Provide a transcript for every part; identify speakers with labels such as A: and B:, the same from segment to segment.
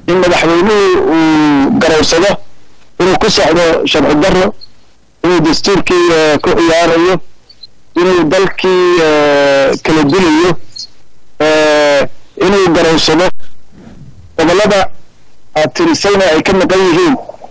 A: in madaxweynuhu uu garowsado inuu ku socdo sharci darro inuu dastuurkii ku ciyaarayo inuu dalkii kala dilayo inuu garowsado gobollada aad tirisayna ay ka maqan yihiin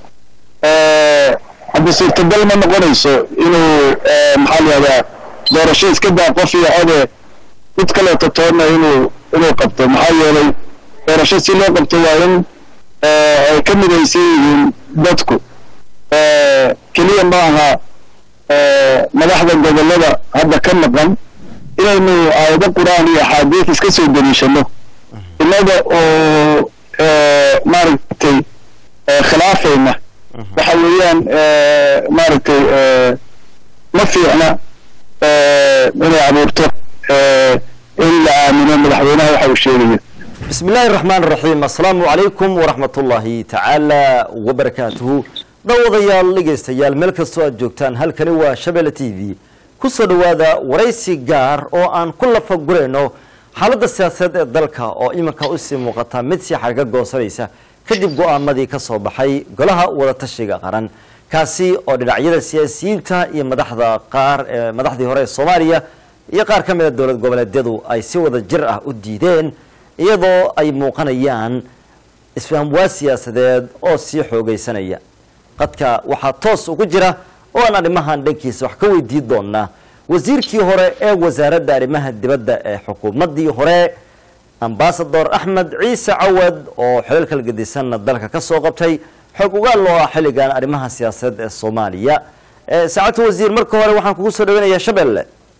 A: hadda suurtagal ma noqonayso inuu maxaa la yihahdaa doorasho iska daa qof iyo code mid kaleeto toonna inuu inuu qabto maxaa yeelay doorasho si loo qabto waa in ay ka midaysan yihiin dadku keliya ma aha madaxda gobollada hadda ka maqan inaynu aayado qur-aan iyo axaadiis iska soo deliishano innaga oo maaragtay khilaafayna waxa weeyaan maaragtay ma fiicna inay abuurto in la aamino madaxweynaha waxa uu sheegayo
B: بسم الله الرحمن الرحيم السلام عليكم ورحمة الله تعالى وبركاته dhowdayaal dhegaystayaal meel kastoo aad joogtaan halkani waa shabelle t v kusoo dhowaada waraysi gaar oo aan ku lafagurayno xaaladda siyaasadeed ee dalka oo iminka usii muuqata mid sii xarga goosanaysa kadib go-aamadii ka soo baxay golaha wadatashiga qaran kaasi oo dhinacyada siyaasiyiinta iyo madaxda qaar ee madaxdii hore ee soomaaliya iyo qaar ka mid a dowlad goboleedyadu ay si wada jir ah u diideen iyadoo ay muuqanayaan isfahamwaa siyaasadeed oo sii xoogaysanaya qadka waxaa toos ugu jira oo aan arrimahan dhankiisa wax ka weydiin doonaa wasiirkii hore ee wasaaradda arrimaha dibadda ee xukuumaddii hore ambasador axmed ciise cawad oo xilal kala gedisanna dalka ka soo qabtay xog ugaal loo ah xilligan arrimaha siyaasadeed ee soomaaliya saacadta wasiir marka hore waxaan kugu soo dhaweynayaa shabeelle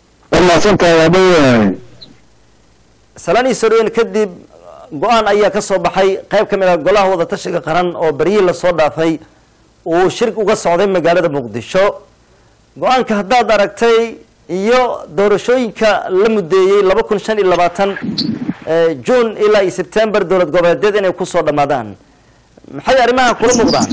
B: salaan ii soo dhaweyn kadib go-aan ayaa ka soo baxay qayb ka mid ah golaha wadatashiga qaran oo beryihii lasoo dhaafay uu shir uga socday magaalada muqdisho go-aanka haddaad aragtay iyo doorashooyinka la mudeeyey laba kun shan iyo labaatan june ilaa iyo sebtember dowlad goboleedyad inay kusoo dhammaadaan maxay arrimaha kula muuqdaan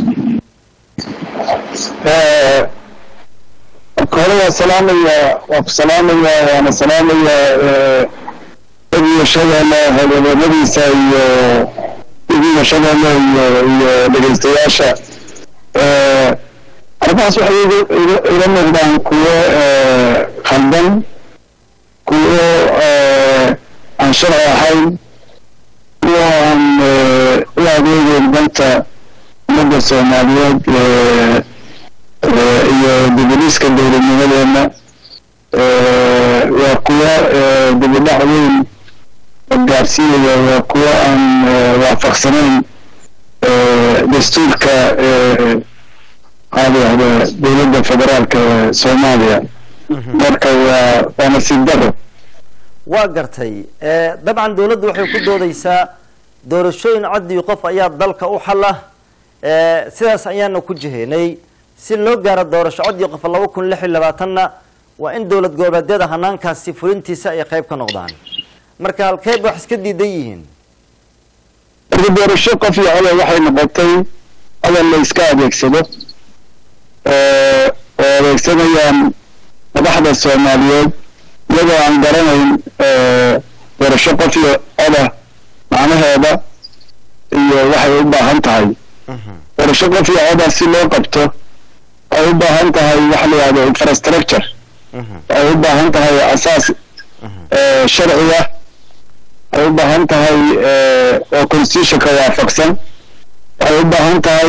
A: hore waa salaamaya waa ku salaamaya waana salaamaya iyo shabeelle howlwadeennadiisa iyo idiga shabeelle iyo iyo dhegaystayaasha arrimahaas waxay ila muuqdaan kuwo khaldan kuwo aan sharci ahayn kuwo aan u adeegeyn danta ummadda soomaaliyeed iyo dibudhiska dowladnimadeena waa kuwo dibudhac weyn gaarsiinaya waa kuwo aan waafaqsanayn dastuurka maxaa layihahda dowladda federaalka ee soomaaliya marka waa waa nasiib daro
B: waa gartay dabcan dowladdu waxay ku doodeysaa doorashooyin codii qof ayaa dalka u xala sidaas ayaana ku jiheynay si loo gaaro doorasho codii qof laba kun lix iyo labaatanna waa in dowlad goboleedyada hanaankaasi fulintiisa ay qayb ka noqdaan marka halkeed wax iska diidan yihiin
A: marka doorasho qof iyo coda waxay noqotay hadal la iska adeegsado oo adeegsanayaan madaxda soomaaliyeed iyadoo aan garanayn doorasho qof iyo coda macnaheeda iyo waxay u baahan tahay doorasho qof iyo coda si loo qabto waxay u baahan tahay waxa la yihahdo infrastructure waxay u baahan tahay asaas sharciga waxay u baahan tahay oo constitutionka waafaqsan waxay u baahan tahay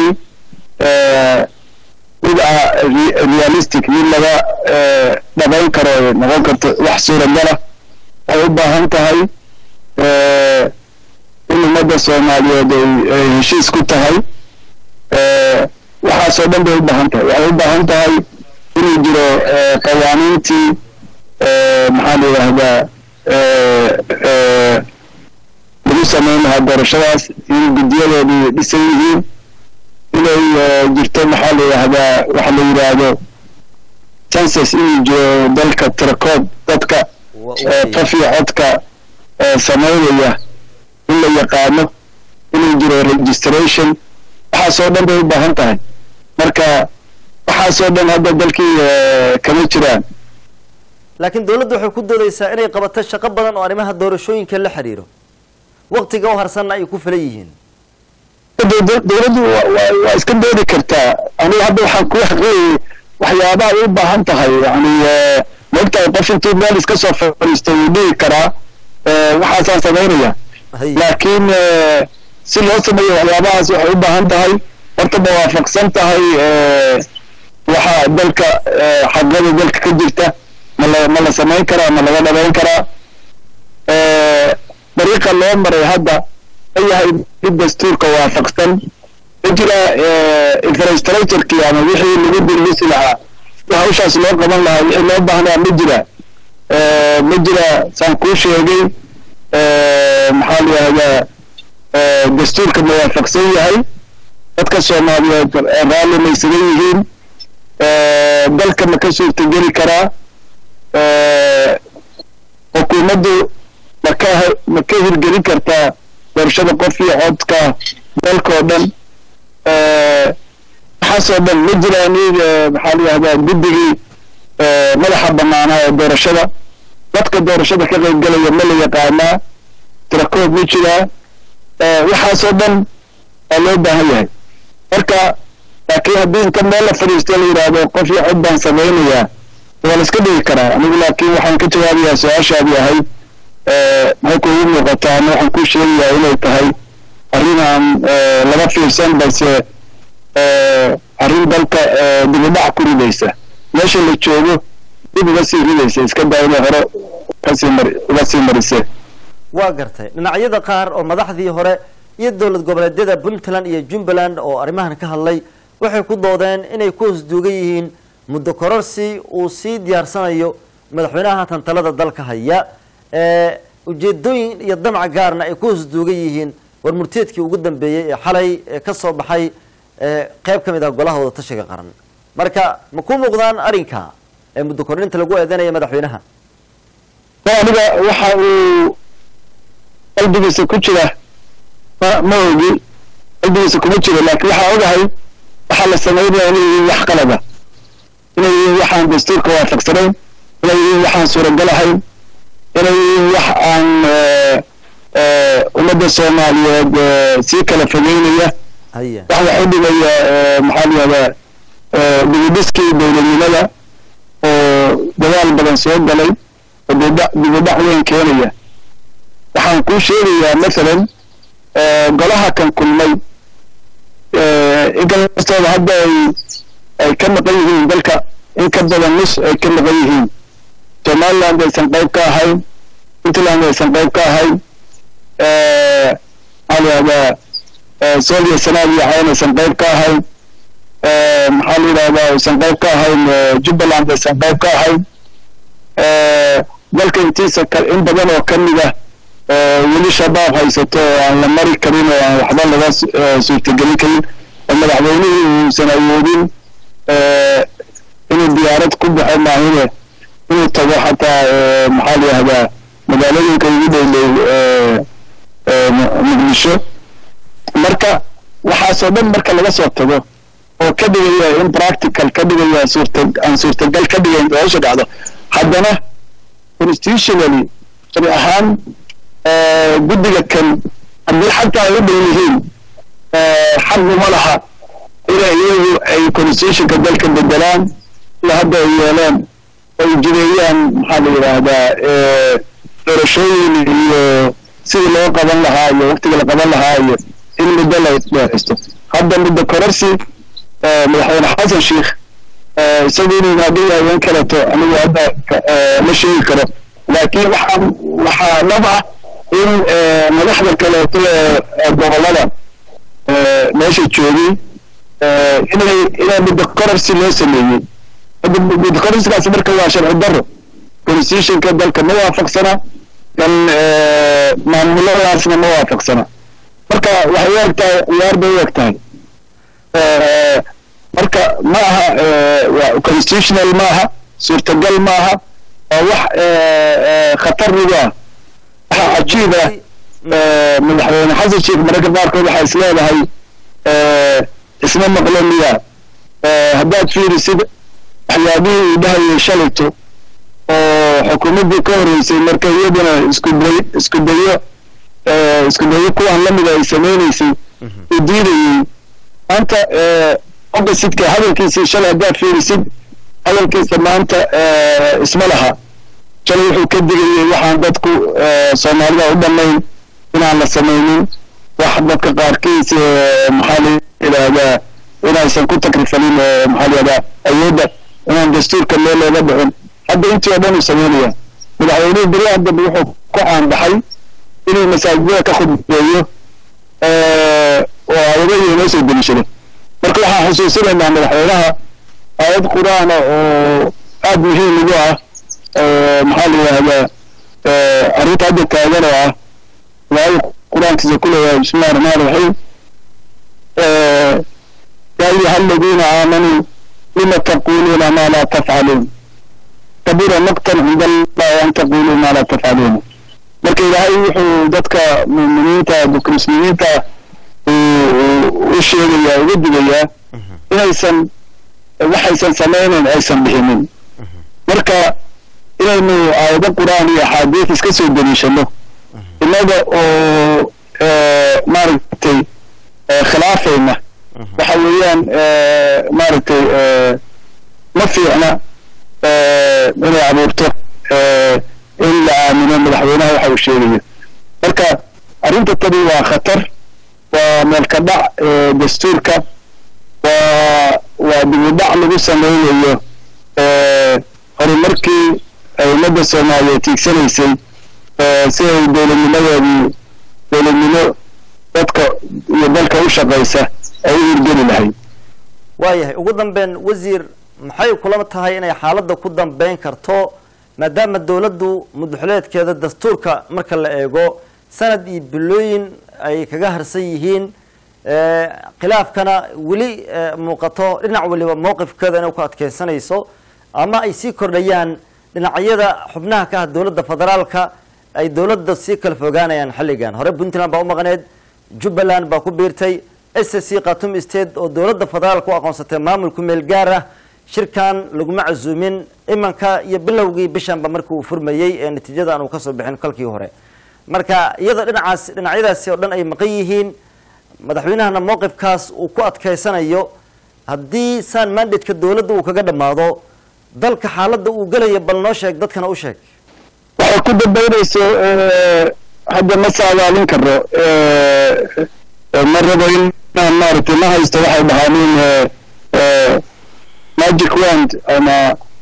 A: mid realistic mid laga dhabayn karo noqon karto wax suuragala waxay u baahan tahay in ummadda soomaaliyeed ay heshiis ku tahay waxaasoo dhan bay u baahan tahay waxay u baahan tahay inuu jiro qawaaniintii maxaa la yidhaahdaa lagu samayn lahaa doorashadaas in guddiyadoodii dhisan yihiin inay jirto maxaa la yidhaahdaa waxa la yidhaahdo census inuu jiro dalka tirakoob dadka qof iyo codka samaynaya in la yaqaano inuu jiro registration waxaasoo dhan bay u baahan tahay marka waxaasoo dhan hadda dalkii kama jiraan
B: laakiin dowladdu waxay ku doodeysaa inay qabato shaqo badan oo arrimaha doorashooyinka la xiriiro waktiga u harsanna ay ku filan yihiin
A: dowladdu waa iska doodi kartaa anigu hadda waxaan ku xaqeeyey waxyaabaha ay u baahan tahay yani maogtahay qof intuu meel iska soo fadhiisto wuu dhihi karaa waxaasaan samaynaya laakiin si loo sameeyo waxyaabahaas waxay u baahan tahay horta ma waafaqsan tahay waxa dalka xaqada dalka ka jirta mala ma la samayn karaa ma laga dhabayn karaa dariiqa loo maray hadda ma yahay mid dastuurka waafaqsan ma jira infrastructurkii ama wixii lagu dirlisi lahaa hawshaas loo qaban lahaa wixii loo baahnaa ma jira ma jira saan kuu sheegay maxaa la yihahdaa dastuurka ma waafaqsan yahay dadka soomaaliyeed raalli maysagan yihiin dalka ma ka suurtageli karaa xukuumaddu maka ma ka hirgelin kartaa doorashada qof iyo codka dalka oo dhan waxaasoo dhan ma jiraan maxaa la yihahdaa guddigii madaxa banaanaa ee doorashada dadka doorashada ka qaybgelaya ma la yaqaanaa tirakoob ma jiraa waxaasoo dhan waa loo baahan yahay marka laakiin haddii inta meel la fadhiisto la yidhaahdo qof iyo cod baan samaynayaa waa la iska dhigi karaa anigu laakiin waxaan ka jawaabayaa su-aashaadii ahayd maxay kuugu muuqataa ama waxaan kuu sheegayaa inay tahay arrin aan laga fiirsan balse arrin dalka dibudhac ku ridaysa meesha la joogo dib uga sii ridaysa iska daa inay hore kasii mar uga sii marisee
B: waa gartay dhinacyada qaar oo madaxdii hore iyo dowlad goboleedyada puntland iyo jumbaland oo arrimahan ka hadlay waxay ku doodeen inay ku hosduugan yihiin muddo kororsi uu sii diyaarsanayo madaxweynaha haatan talada dalka haya ujeedooyin iyo damca gaarna ay ku hosduugan yihiin war murteedkii ugu dambeeyey ee xalay ka soo baxay qeyb ka mid ah golaha wada tashiga qaran marka ma ku muuqdaan arrinka ee muddo kordhinta lagu eedeynaya madaxweynaha
A: aniga waxa uu qalbigiisa ku jira ma ma ogi qalbigiisa kuma jiro laakiin waxaa ogahay waxaa la samaynaya inay yihiin wax qalada inay yihiin waxaan dastuurka waafaqsanayn inay yihiin waxaan suuragal ahayn inay yihiin wax aan ummadda soomaaliyeed sii kala fogeynaya
B: haya
A: wax wax u dhigaya maxaa la yihahdaa dibudhiskii dowladnimada oo dadaal badan soo galay oo dibudhac dibudhac weyn keenaya waxaan kuu sheegayaa masalan golaha kan kulmay inkastooda hadda ay ay ka maqan yihiin dalka in ka badan nus ay ka maqan yihiin somaliland aysan qayb ka ahayn puntland aysan qayb ka ahayn maxaa la yihahdaa solia sanaadiya cayn aysan qayb ka ahayn maxaa la yidhahdaa aysan qayb ka ahayn jubbaland aysan qayb ka ahayn dalka intiisa in badan oo ka mid ah weli shabaab haysato oo aan la mari karin oo aan waxba laga suurtagelin karin oo madaxweynihii uusan awoodin inuu diyaarad ku baxo maahine inuu tago xataa maxaa la yihahdaa magaalooyinka ugu dhowdhow muqdisho marka waxaasoo dhan marka laga soo tago oo ka dhigaya in practical ka dhigaya suurta aan suurtagal ka dhigayn doorasha dhacdo haddana constitutionally shari ahaan guddiga kan haddii xataa ay u dhow yihiin xaquma laha inay iyagu ay constitutionka dalka bedelaan ila hadda ay yeeleen ay jireeyaan maxaa la yidhaahdaa doorashooyin iyo sidii loo qaban lahaa iyo waqtiga la qaban lahaa iyo in muddo la dheeraysto hadda muddo kororsi madaxweyne xasan sheikh isagu inuu maadin yahay in kaleto anigu hadda ma sheegi karo laakiin waxaa waxaa dhab ah in madaxda kaleeto ee gobolada meesha joogay inay inay muddo kororsi loo sameeyey muddo kororsigaasi marka waa sharci darro constitutionka dalka ma waafaqsana kan maamuladaasna ma waafaqsana marka waxay u eg tahay ciyaar bay u eg tahay marka ma aha constitutional ma aha suurtagal ma aha waa wax khatar nagu ah waxa cajiib ah madaxweyne xasan sheekh mararka qaarkood waxaa is leedahay isma maqlo miya haddaad fiirisid waxyaabihii uu dhahayay shalayto oo xukuumaddii ka horreysay marka iyaduna isku day isku dayo isku dayo kuwan lamida ay samaynaysay uu diidayey maanta oppositka hadalkiisii shalay haddaad fiirisid hadalkiisa maanta isma laha shalay wuxuu ka digayey waxaan dadku soomaalida u dhammayn inaan la samaynin wax dadka qaarkiis maxaa la yidhaahdaa inaysan ku takrifalin maxaa la yidhahdaa awoodda inaan dastuurka meel looga dhicin hadda intii oo dhan uu sameynaya madaxweynuhu beryaha dambe wuxuu ku caanbaxay inuu masaajidada ka khudbeeyo oo aayadahi inoo soo deliishado marka waxaan xusuusinaynaa madaxweynaha aayad qur-aana oo aad muhiim ugu ah maxaa la yidhahdaa arrinta hadda taagan oo ah aayad qur-aankiisa ku leeyahay bismillahi raxmaan raxiim yaa ayuha aladiina aamanuu lima taquluuna maa laa tafcaluun kabura maqtan cinda allahi an taquluu maa laa tafcaluuna marka ilaahay wuxuu dadka muuminiinta dadka muslimiinta u sheegayaa uga digayaa inaysan waxaysan samaynayn aysan bixinin marka inaynu aayado qur-aan iyo axaadiis iska soo deliishano innaga oo maaragtay khilaafayna waxa weeyaan maaragtay ma fiicna inay abuurto in la aamino madaxweynaha waxa uu sheegayo marka arrinta tani waa khatar waa meelka dhac dastuurka waa waa dibudhac lagu sameynayo horumarkii ummadda soomaaliyeed tiigsanaysay si ay dowladnimadeedii dowladnimo dadka iyo dalka u shaqaysa ay u hirgeli lahayd
B: waayahay ugu dambeyn wasiir maxay kula tahay inay xaaladda ku dambeyn karto maadaama dowladdu mudaxuleedkeeda dastuurka marka la eego sanad iyo bilooyin ay kaga harsan yihiin khilaafkana weli muuqato dhinac waliba mowqifkeeda inay ku adkeysanayso ama ay sii kordhayaan dhinacyada xubnaha ka ah dowladda federaalka ay dowladda sii kala fogaanayaan xilligan hore puntland baa u maqneed jubbaland baa ku biirtay s c khatum state oo dowladda federaalka u aqoonsatay maamulku meel gaar ah shirkan laguma casuumin imanka iyo bilowgii bishanba markii uu furmayey ee natiijada aan uu kasoo bixin kalkii hore marka iyadoo dhinacaas dhinacyadaasi oo dhan ay maqan yihiin madaxweynahana mowqifkaas uu ku adkeysanayo haddii saan mandatka dowladda uu kaga dhammaado dalka xaaladda uu gelaya bal noo sheeg dadkana u sheeg
A: waxay ku dambaynayso hadda ma saadaalin karo ma rabo inaan maaragtay ma haysto waxay dhahaanin magic wand ama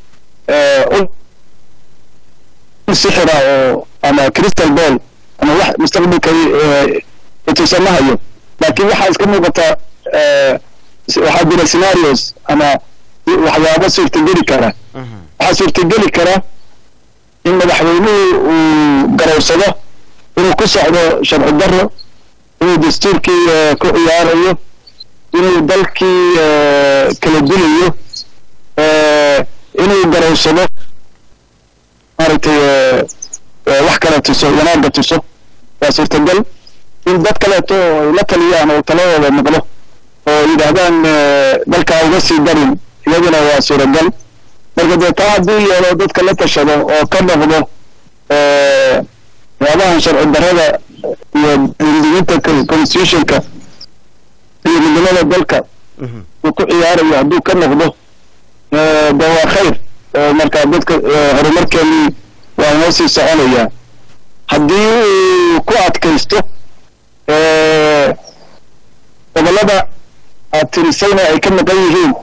A: sixira oo ama crystal ball ama wax mustaqbalka itusamahayo laakiin waxaa iska muuqata waxaa jira scenarios ama waxyaabo suurtageli kara waxaa suurtageli kara in madaxweynuhu uu garowsado inuu ku socdo sharci daro inuu dastuurkii ku ciyaarayo inuu dalkii kala dilayo inuu garowsado maaragtay wax kale tuso wanaagga tuso waa suurtagal in dad kaleeto oo ay la taliyaan oo taladooda maqlo oo yidhaahdaan dalkaa uga sii darin iyaduna waa suuragal marka dee taa hadduu yeelo dadka la tashado oo ka noqdo waxyaabahan sharci darrada iyo diinta constitutionka iyo midnimada dalka uu ku ciyaarayo hadduu ka noqdo de waa khayr oo marka dadka horumarkeenii waa inoo sii soconayaa haddii uu ku adkaysto gobollada aad tirisayna ay ka maqan yihiin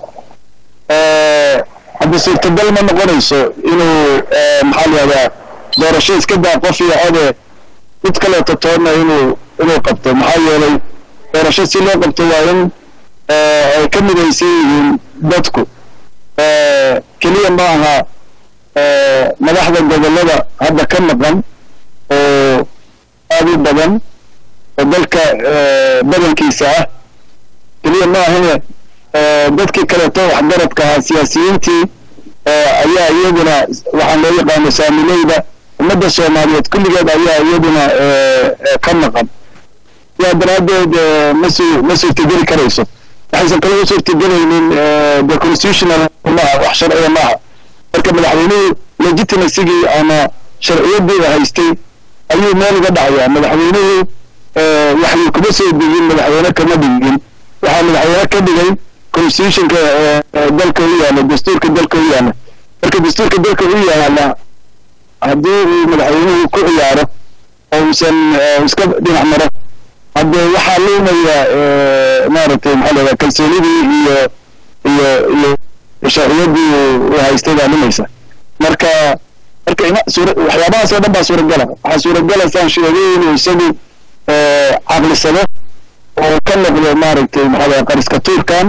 A: hadda suurtagal ma noqonayso inuu maxaa la yihahdaa doorasho iska daa qof iyo code mid kaleeto toonna inuu inuu qabto maxaa yeelay doorasho si loo qabto waa in ay ka midaysan yihiin dadku keliya ma aha madaxda gobollada hadda ka maqan oo aad u badan oo dalka badankiisa ah keliya ma ahane dadkii kaleeto waxgaradka ahaa siyaasiyiintii ayaa iyaduna waxaan loo yaqaano saamileyda ummadda soomaaliyeed kulligeed ayaa iyaduna ka maqan sidaa daraaddeed masu ma suurtageli karayso waxaysan kale u suurtagelaynin the constitutional maaha wax sharciya maaha marka madaxweynuhu legitimacyigii ama sharciyaddii haystay ayuu meel uga dhacayaa madaxweynuhu waxay kuma soo degin madaxweyne kama dhigin waxaa madaxweyne ka dhigay constitutionka dalka u yaala dastuurka dalka u yaala marka dastuurka dalka u yaala haddii uu madaxweynuhu ku ciyaaro oo uusan iska dhinac maro hadde waxaa luumaya maaragtay maxaa la yidhaha kalsoonidii iyo iyo iyo sharciyadii uu haystay baa lumaysa marka marka ima suura waxyaabahaas oo dhan baa suuragala waxaa suuragala saan sheegay inuu isagu caqlisado oo ka noqdo maaragtay maxaa la qariska tuurkan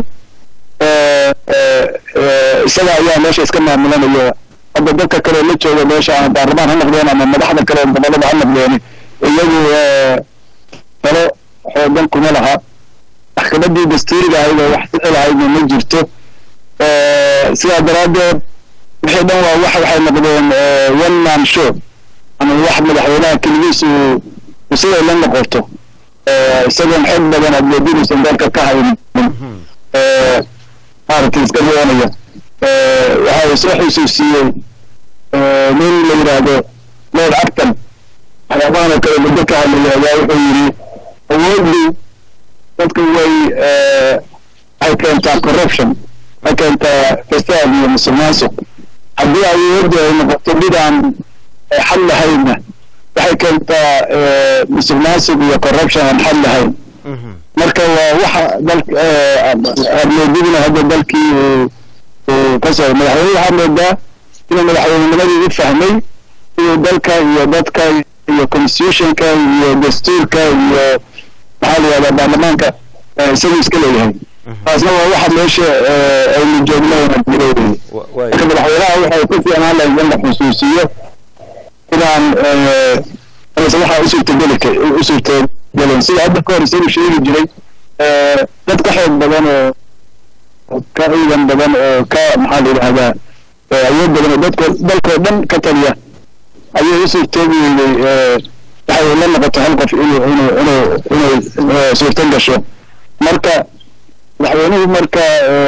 A: isaga ayaa meesha iska maamulanaya hadda dadka kale la jooga meesha ama baarlamaan ha noqdeen ama madaxda kale gobolada ha noqdeen iyagu talo xoogan kuma laha maxkamadii dastuuriga ahayd oo wax ficil ahaydna ma jirto sidaa daraaddeed wixii dhan waa wax waxay noqdeen one man show ama wax madaxweynaha keligiis uu uu siday la noqoto isagoon xog badan adleedinuusan dalka ka haynin maaragtay iska doonaya waxa uu soo xusuusiyey nin la yidhaahdo lord acton waxyaabahan oo kale muddo ka hadlaya ayaa wuxuu yidhi awooddu dadku way waxay keentaa corruption waxay keentaa fasaad iyo musuqmaasuq haddii awooddu ay noqoto mid aan xal lahaynna waxay keentaa musuqmaasuq iyo corruption aan xal lahayn marka waa waxa dalka admoodidina hadda dalkii uu ka soo madaxweyne waxaa moodaa inuu madaxweynenimadii u fahmay inuu dalka iyo dadka iyo constitutionka iyo dastuurka iyo maxaa la yihahdaa baarlamaanka isagu iska leeyahay taasna waa waxa meesha aynu joogno leeyahay marka madaxweynaha waxay ku fiicnaan lahayd in la xusuusiyo inaan waxa usuurtageli usuurtagelen sida hadda ka hor isagu sheegi jiray dad ka xoog badan oo ka ciidan badan oo ka maxaa la yidhahdaa awood badan oo dadko dalkoo dhan ka taliya ayay usuurtoogi weyday waxay la noqoto hal qof inuu inuu inuu inuu suurto gasho marka madaxweynuhu marka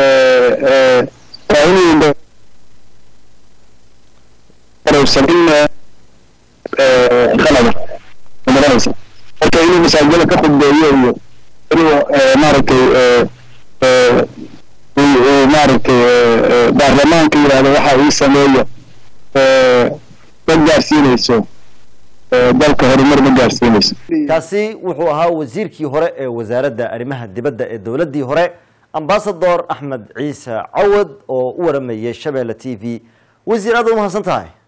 A: waa inuu qarowsanin qalada magaranaysa marka inuu masaajida ka khudbeeyo iyo inuu maaragtay maaragtay baarlamaanka yidhahdo waxa ii sameeyo ma gaarsiinayso dalka horumar ma gaarsiinayso
B: kaasi wuxuu ahaa wasiirkii hore ee wasaaradda arrimaha dibadda ee dowladdii hore ambasador axmed ciise cawad oo u waramayay shabeelle t v wasiir aad u mahadsan tahay